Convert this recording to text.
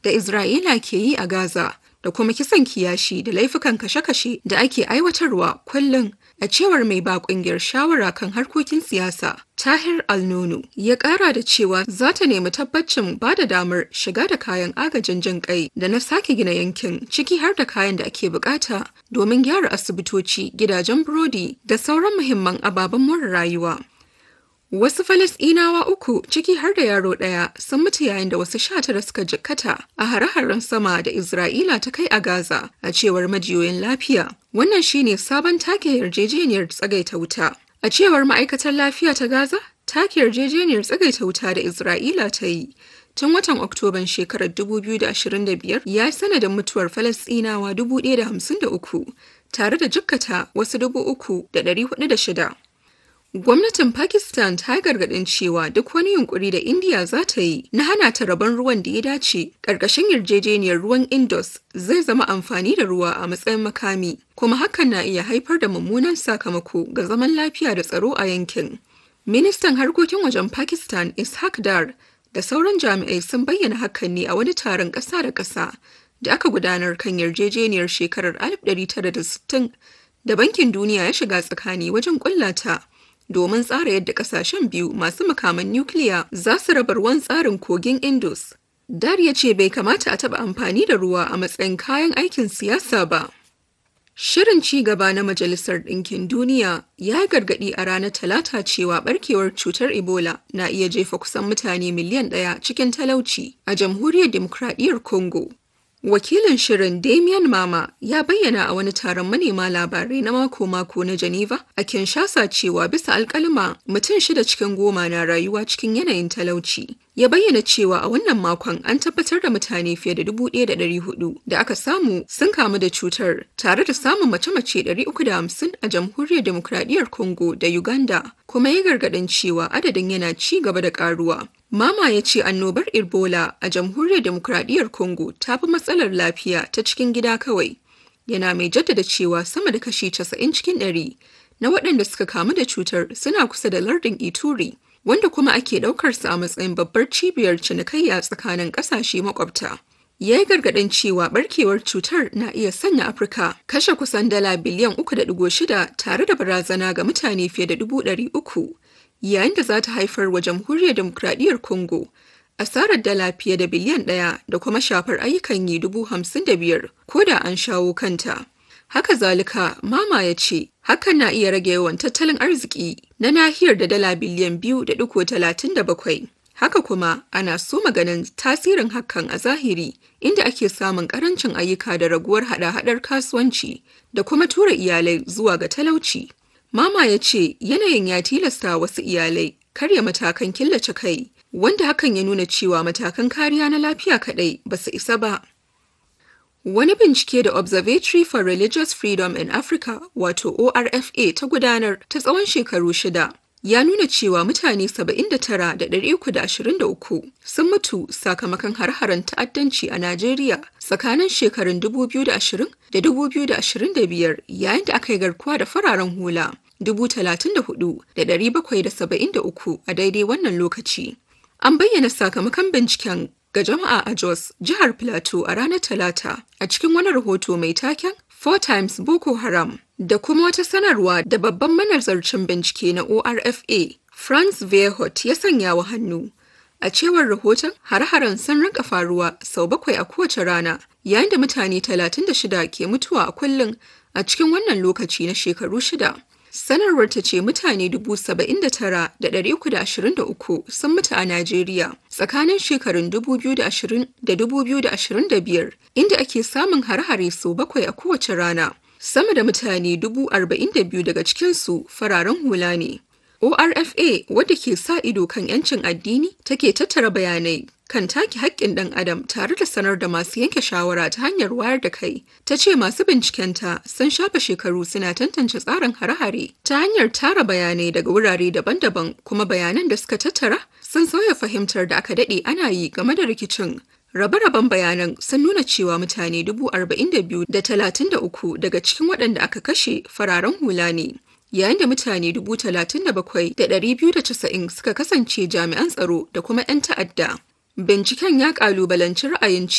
da Isra'ila ke yi a Gaza da kuma kisan kiyashi da laifukan kashe-kashe da ake aiwatarwa kullum a cewar mai ba kungiyar shawara kan harkokin siyasa tahir alnunu ya kara da cewa za ta nemi tabbacin ba da damar shiga da kayan agajin jin kai da na sake gina yankin ciki har da kayan da ake bukata domin gyara asibitoci gidajen burodi da sauran muhimman ababen more rayuwa Wasu Falasɗinawa uku ciki har da yaro ɗaya sun mutu yayin da wasu sha tara suka jikkata a hare-haren sama da Isra'ila ta kai a Gaza a cewar majiyoyin lafiya. Wannan shine sabon take yarjejeniyar tsagaita wuta. A cewar ma'aikatar lafiya ta Gaza, take yarjejeniyar tsagaita wuta da Isra'ila ta yi tun watan Oktoban shekarar 2025 ya yi sanadin mutuwar Falasɗinawa 1,053 tare da jikkata wasu 3,406. Gwamnatin Pakistan ta gargaɗin cewa duk wani yunkuri da India za ta yi na hana ta rabon ruwan da ya dace ƙarƙashin yarjejeniyar ruwan Indus zai zama amfani da ruwa a matsayin makami, kuma hakan na iya haifar da mummunan sakamako ga zaman lafiya da tsaro a yankin. Ministan harkokin wajen Pakistan Ishaq Dar da sauran jami'ai sun bayyana hakan ne a wani taron ƙasa da ƙasa da aka gudanar kan yarjejeniyar shekarar 1960 da Bankin Duniya ya shiga tsakani wajen ƙullata. domin tsara yadda kasashen biyu masu makaman nukiliya za su raba ruwan tsarin kogin Indus. Dar ya ce bai kamata a taɓa amfani da ruwa a matsayin kayan aikin siyasa ba. Shirin ci gaba na Majalisar Ɗinkin Duniya ya yi gargaɗi a ranar Talata cewa ɓarkewar cutar Ebola na iya jefa kusan mutane miliyan ɗaya cikin talauci a Jamhuriyar Dimokuraɗiyyar Congo. Wakilin shirin Damian Mama ya bayyana a wani taron manema labarai na mako-mako na Geneva a Kinshasa cewa bisa alkalima mutum shida cikin goma na rayuwa cikin yanayin talauci. Ya bayyana cewa a wannan makon an tabbatar da mutane fiye da 1,400 da aka samu sun kamu da cutar tare da samun mace-mace 350 a jamhuriyar demokradiyyar Congo da Uganda kuma ya gargadin cewa adadin yana ci gaba da karuwa. Mama ya ce annobar Ebola a jamhuriyar demokradiyyar Congo ta fi matsalar lafiya ta cikin gida kawai. Yana mai jaddada cewa sama da kashi 90 cikin ɗari na waɗanda suka kamu da cutar suna kusa da lardin Ituri, wanda kuma ake ɗaukarsa a matsayin babbar cibiyar cinikayya tsakanin ƙasashe makwabta. Ya yi gargaɗin cewa ɓarkewar cutar na iya sanya Afirka kashe kusan dala biliyan 3.6 tare da barazana ga mutane fiye da dubu ɗari uku. yayin da za ta haifar wa jamhuriyar demokradiyyar congo asarar dala fiye da biliyan ɗaya da kuma shafar ayyukan yi dubu hamsin da biyar ko da an shawo kanta haka zalika mama ya ce hakan na iya rage yawan tattalin arziki na nahiyar da dala biliyan biyu da ɗigo talatin da bakwai haka kuma ana so maganin tasirin hakan a zahiri inda ake samun ƙarancin ayyuka da raguwar hada-hadar kasuwanci da kuma tura iyalai zuwa ga talauci Mama ya ce yanayin ya tilasta wasu iyalai karya matakan killace kai, wanda hakan ya nuna cewa matakan kariya na lafiya kaɗai ba su isa ba. Wani bincike da Observatory for Religious Freedom in Africa wato ORFA ta gudanar ta tsawon shekaru shida ya nuna cewa mutane 79,323 sun mutu sakamakon har-haren ta'addanci a Najeriya tsakanin shekarun 2020 da 2025 yayin da aka yi garkuwa da fararen hula 34,773 a daidai wannan lokaci. An bayyana sakamakon binciken ga jama'a a Jos, jihar Plateau a ranar Talata a cikin wani rahoto mai taken Four Times Boko Haram da kuma wata sanarwa da babban manazarcin bincike na ORFA Franz Verhot ya sanya wa hannu. A cewar rahoton, har-haren sun rinka faruwa sau bakwai a kowace rana, yayin da mutane 36 ke mutuwa a kullum a cikin wannan lokaci na shekaru shida. Sanarwar ta ce mutane 79,323 sun mutu a Najeriya tsakanin shekarun 2020 da 2025 inda ake samun har-hare sau bakwai a kowace rana. Sama da mutane 42,000 daga cikinsu fararen hula ne. ORFA wadda ke sa ido kan 'yancin addini take tattara bayanai kan take haƙƙin ɗan adam tare da sanar da masu yanke shawara ta hanyar wayar da kai ta ce masu bincikenta sun shafa shekaru suna tantance tsarin hare-hare ta hanyar tara bayanai daga wurare daban-daban kuma bayanan da suka tattara sun sauya fahimtar da aka daɗe ana yi game da rikicin Rabe-raben bayanan sun nuna cewa mutane dubu arba'in da biyu da talatin da uku daga cikin waɗanda aka kashe fararen hula ne. Yayin da mutane dubu talatin da bakwai da ɗari biyu da casa'in suka kasance jami'an tsaro da kuma 'yan ta'adda. Binciken ya ƙalubalanci ra'ayin